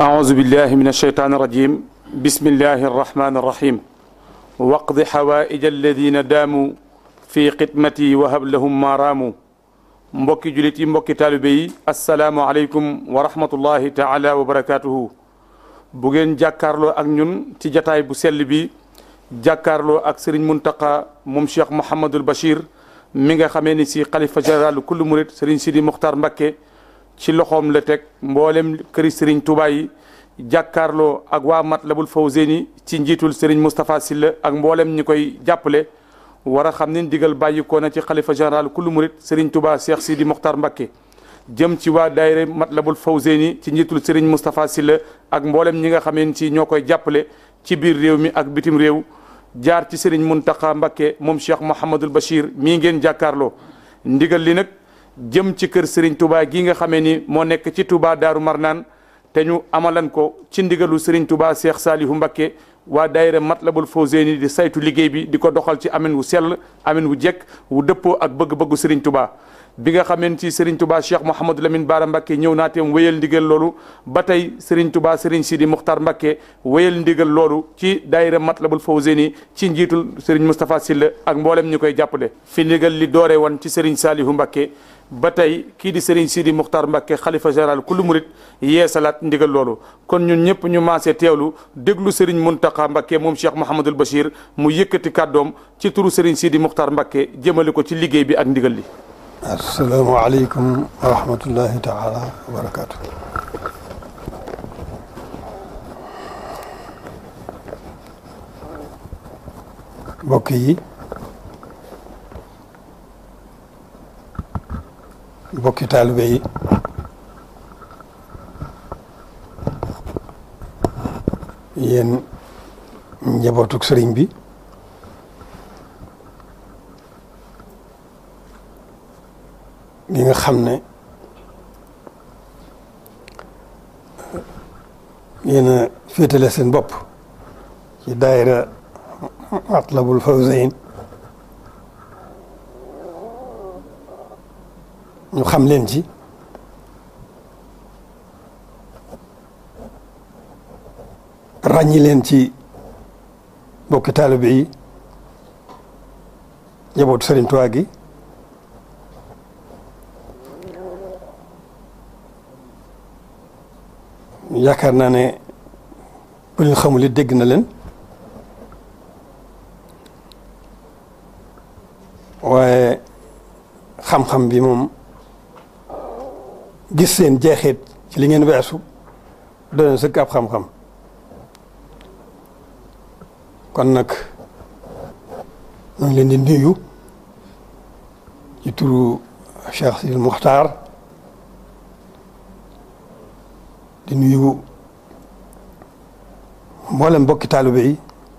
أعوذ بالله من الشيطان الرجيم بسم الله الرحمن الرحيم واقض حوائج الذين داموا في خدمتي وهب لهم ما راموا mbokki julit yi mbokki taalibe yi asalaamualeykum wa rahmatullahi taala wa barakaatuhu bu ngeen jàkkaarloo ak ñun ci jataay bu sell bi jàkkaarloo ak sëriñ Muntaqa moom Cheikh Mouhamadul Bachir mi nga xamee ni si xalifa général kullu murit sëriñ Sidi Muxtaar Mbakke ci loxoom la teg mboolem këri sëriñ Touba yi jàkkaarloo ak waa Matlabul Fawzeyni ci njiitul sëriñ Moustapha Silla ak mboolem ñi koy jàppale war a xam ne ndigal bàyyikoo na ci xalifa général kullu murit sëriñ Touba Cheikh Sidi Muxtaar Mbakke jëm ci waa daayira Matlabul Fawzeyni ci njiitul sëriñ Moustapha Silla ak mboolem ñi nga xamee ni si ñoo koy jàppale ci biir réew mi ak bitim réew jaar ci sëriñ Muntaqa Mbakke moom Cheikh Mouhamadul Bachir mii ngeen jàkkaarloo ndigal li nag jëm ci kër sëriñ Touba gi nga xamee ni moo nekk ci Touba Daaru Marnaan te ñu amalan ko ci ndigalu sëriñ Touba Cheikh Salihu Mbakke waa daayira Matlabul Fawzeyni di saytu liggéey bi di ko doxal ci amin wu sell amin wu jekk wu dëppoo ak bëgg-bëggu sëriñ Touba bi nga xameen ci Serigne Touba Cheikh Mouhamadou Lamine Bara Mbacké ñëw naa teem wéyal ndigal loolu ba tey Serigne Touba Serigne Sidi Muxtar Mbacké wéyal ndigal loolu ci daayira Matlabul Fawzeyni ci njiitul Serigne Moustapha Silla ak mboolem ñi koy jàppale fi ndigal li dooree woon ci Serigne Salihu Mbacké ba tey kii di Serigne Sidi Muxtar Mbacké xalifa général kullu murit yeesalaat ndigal loolu kon ñun ñëpp ñu maasee teewlu déglu Serigne Muntaqa Mbacké moom Cheikh Mouhamadul Bachir mu yëkkati kàddoom ci turu Serigne Sidi Muxtar Mbacké jëmale ko ci liggéey bi ak ndigal li asalaamaaleykum wa rahmatullahi taala wa barakaatu. mbokk yi mbokki taalibe yi yéen njabootuk sëriñ bi gi nga xam ne yéen a féetale seen bopp ci daayira Matlabul Fawzayn ñu xam leen ci ràññi leen ci bokki taalibe yi njabootu Sëriñ Tuubaa gi yaakaar naa ne bu leen xamul it dégg na leen waaye xam-xam bi moom gis seen jeexit ci li ngeen weesu doon sëkk ab xam-xam kon nag ñu ngi leen di nuyu ci turu Cheikh Sidil Muxtaar di nuyu mboolem mbokki taalibe yi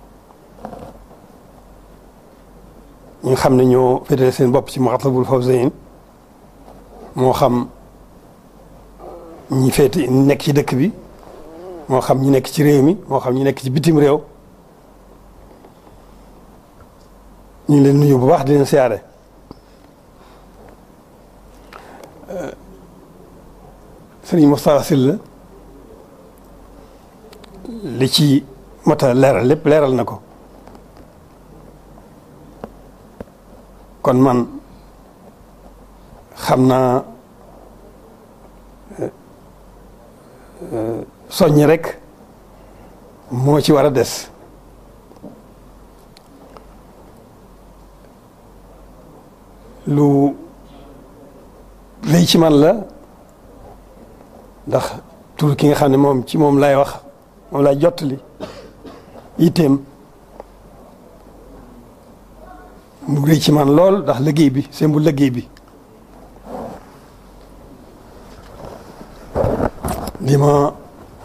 ñi nga xam ne ñoo féetale seen bopp ci Matlabul Fawzayn moo xam ñi féete nekk ci dëkk bi moo xam ñi nekk ci réew mi moo xam ñi nekk ci bitim réew ñu ngi leen nuyu bu baax di leen siyaare Sëriñ Moustapha Sylla li ci mata leeral lépp leeral na ko kon man xam naa soññ rek moo ci war a des lu lay ci man la ndax tur ki nga xam ne moom ci moom lay wax moom lay jottali itteem mu rëy ci man lool ndax liggéey bi seen bu liggéey bi li ma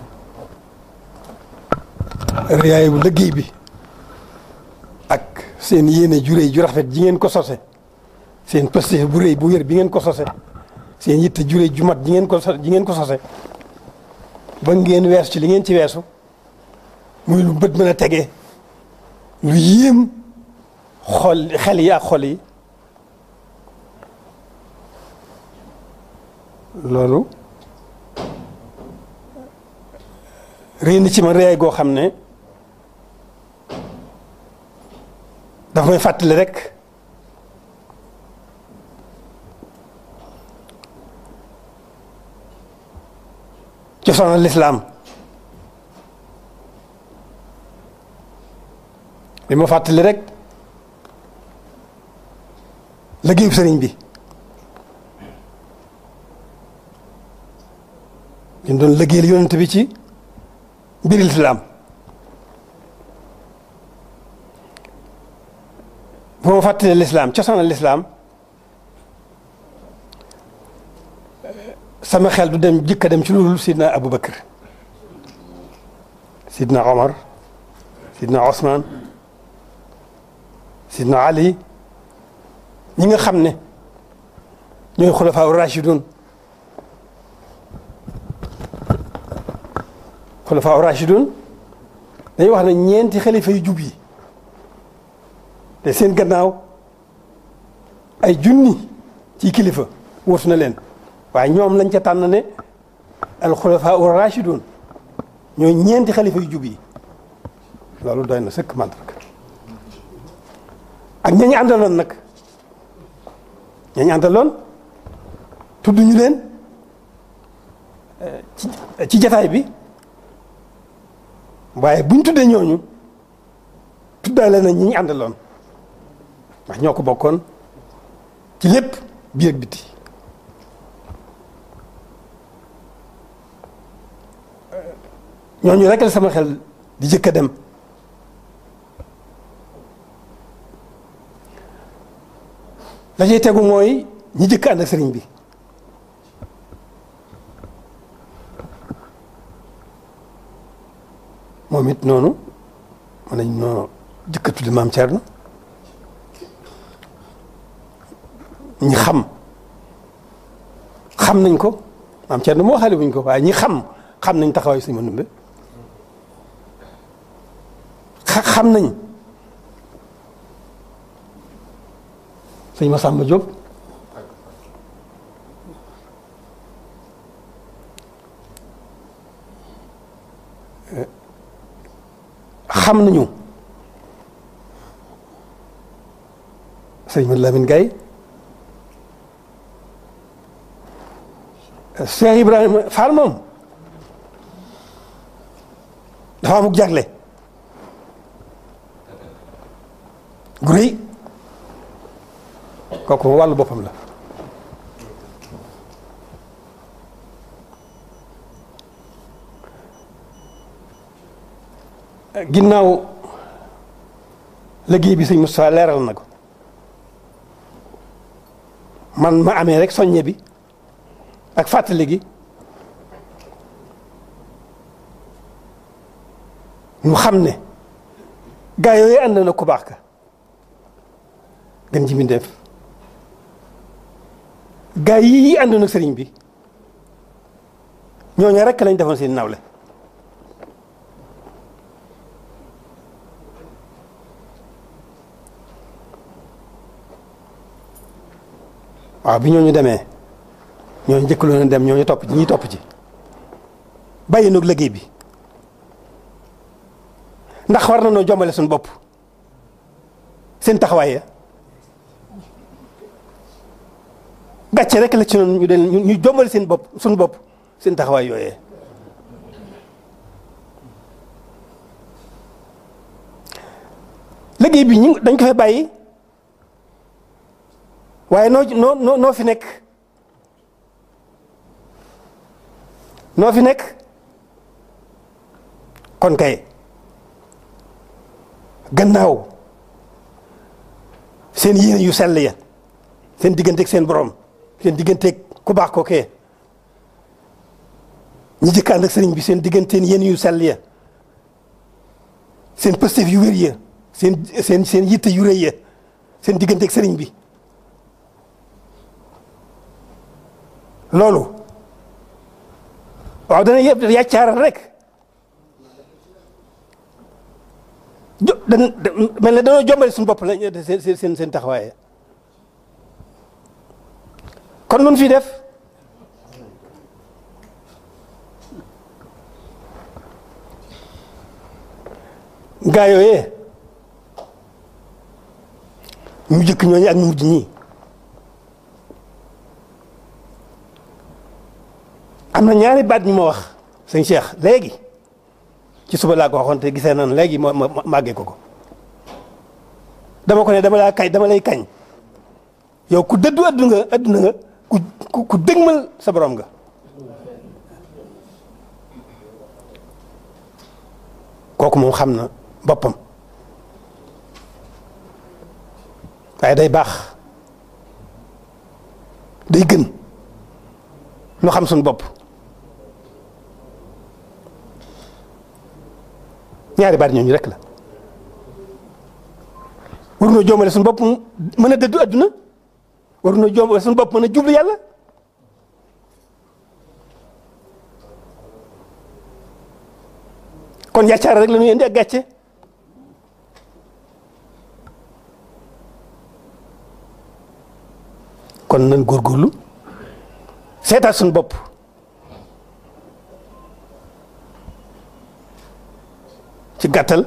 rëyaay bu liggéey bi ak seen yéene ju rëy ju rafet ji ngeen ko sose seen pëste bu rëy bu wér bi ngeen ko sose seen yitte ju rëy ju mat ji ngeen ko ji ngeen ko sose ba ngeen weesu ci li ngeen ci weesu muy lu bët mën a tegee lu yéem xol xel yi ak xol yi loolu réy na ci ma réyaay goo xam ne dafa may fàttali rek cosaanal lislaam bi ma fàttali rek liggéeyu sëriñ bi ñu doon liggéeyal yonent bi ci mbiri lislaam bu ma fàttalee lislaam cosaanal lislaam sama xel du dem jëkka dem ci loolu sidna Abu Bakar sidna Omar sidna Ousmane sidna Ali ñi nga xam ne ñooy xulafaa rachidun xulafaa rachidun dañuy wax ne ñeenti xalifa yu jub yi te seen gannaaw ay junni ci kilifa wóotu na leen waaye ñoom lañ ca tànn ne al xulafaa rachidun ñooy ñeenti xalifa yu jub yi loolu doy na sëkk mandarga ak ñañu àndaloon nag ñañu àndaloon tudd ñu leen ci ci jataay bi waaye buñ tuddee ñooñu tuddaale na ñi ñu àndaloon ndax ñoo ko bokkoon ci lépp biir ak biti ñooñu rek la sama xel di jëkk a dem la cay tegu mooy ñi jëkk ànd ak sëriñ bi moom it noonu mën nañ noo jëkk a tudde maam Thierno ñi xam xam nañ ko maam Thierno moo xale buñ ko waaye ñi xam xam nañ taxawaayu sëñ Mandumbe xam nañ sëñ Massamba Diop xam nañu sëñ Mad Lamine Gaye Cheikh Ibrahima Fall moom dafa amuk jagle gu rëy kooku wàllu boppam la ginnaaw liggéey bi sëñ Moustapha leeral na ko man ma amee rek soññe bi ak fàttali gi ñu xam ne gaa yooyu ànd na ku baax ka gën ji mbindéef gaa yi àndoon ak sëriñ bi ñooñu rek lañ defoon seen nawle waaw bi ñooñu demee ñooñu njëkkaloon a dem ñooñu topp ci ñi topp ci bàyyi noog liggéey bi ndax war na noo jombale suñu bopp seen taxawaay ya gàcce rek la ci noonu ñu den ñu jombale seen bopp suñu bopp seen taxawaay yooyee liggéey bi ñu dañ ko fay bàyyi waaye noo noo noo fi nekk noo fi nekk kon kay gannaaw seen yéene yu sell ya seen digganteeg seen borom seen digganteeg ku baax ko kee ñi jëkk ànd ak sëriñ bi seen digganteen yéene yu sell ya seen pëstef yu wér ya seen seen seen yitte yu rëy ya seen digganteeg sëriñ bi loolu waaw dana yëpp yàccaaral rek jo dan mel ne dañoo jombale suñu bopp la seen seen seen taxawaay kon nun fi def gaa yooyee ñu jëkk ñooñu ak ñu mujj ñii am na ñaari baat ñu ma wax sëñ Cheikh léegi ci suba laa ko waxoon te gisee nan léegi ma ma màggee ko ko dama ko ne dama laa kañ dama lay kañ yow ku dëddu adduna nga adduna nga ku ku dëgmal sa borom nga kooku moom xam na boppam waaye day baax day gën lu xam suñu bopp ñaari baat ñooñu rek la waruñoo joomale suñu bopp mën a dëddu adduna waruñoo joomale suñu bopp mën a jublu yàlla kon yàccaara rek la ñuy indi ak gàcce kon nan góorgóorlu seetaat suñu bopp ci gàttal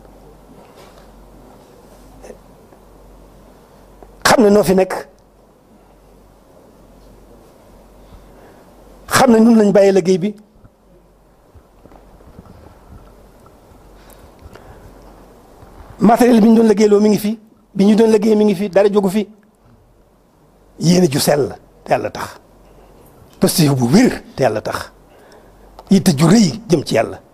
xam ne noo fi nekk xam ne ñun lañ bàyyi liggéey bi matériel bi ñu doon liggéeyloo mi ngi fi bi ñu doon liggéey mi ngi fi dara jógu fi yéene ju sell te yàlla tax positif bu wér te yàlla tax yitte ju rëy jëm ci yàlla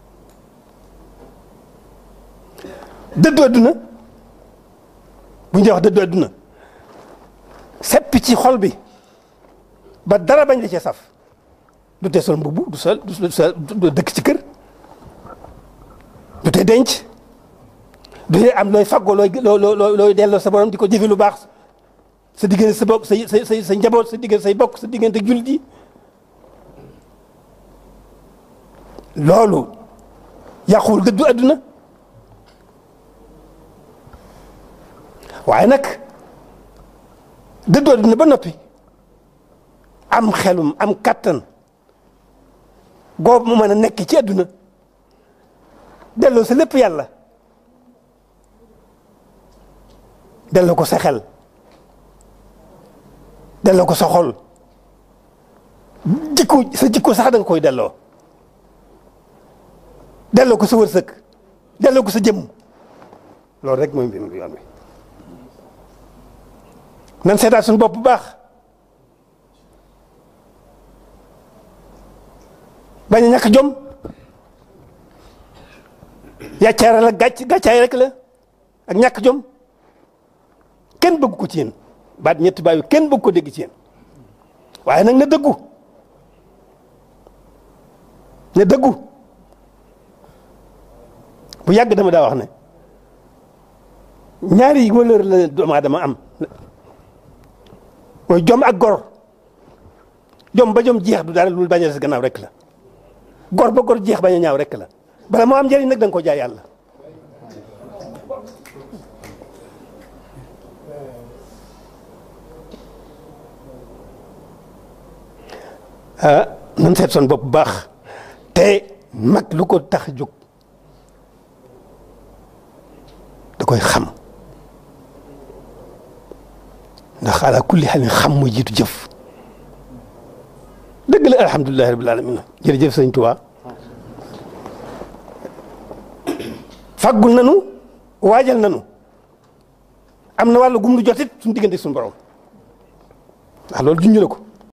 dëddu adduna bu ñu wax dëddu adduna seppi ci xol bi ba dara bañ la cee saf du tee sol mbubb du sol du sol du dëkk ci kër du tee denc du tee am looy faggoo looy looy looy delloo sa borom di ko jëfe lu baax sa diggante sa bokk sa sa sa njaboot sa diggante say bokk sa diggante jullit yi loolu yàquwul dëddu adduna waaye nag dëddu adduna ba noppi am xelum am kattan goobu mu mën a nekk ci adduna delloo sa lépp yàlla delloo ko sa xel delloo ko sa xol jikko sa jikko sax da nga koy delloo delloo ko sa wërsëg delloo ko sa jëmm loolu rek mooy mbir mi yoon wi nan seetaat suñu bopp bu baax bañ a ñàkk jom yàccaara la gàcc gàccaay rek la ak ñàkk jom kenn bëgg ko ci yéen baat ñetti baay yu kenn bëgg ko dégg ci yéen waaye nag na dëggu na dëggu bu yàgg dama daa wax ne ñaari valeur la doomu aadama am mooy jom ak gor jom ba jom jeex du dara lu bañ a des gannaaw rek la gor ba gor jeex bañ a ñaaw rek la bala moo am njëriñ nag da nga ko jaay yàlla ah nan seet son bopp bu baax te mag lu ko tax jóg da koy xam ndax ala kulli xalin xam mooy jiitu jëf dëgg la alhamdulilahi rabil alamin jërëjëf sëñ Tuubaa faggul nanu waajal nanu am na wàllu gum lu jotit suñu diggante suñu borom ndax loolu junj la ko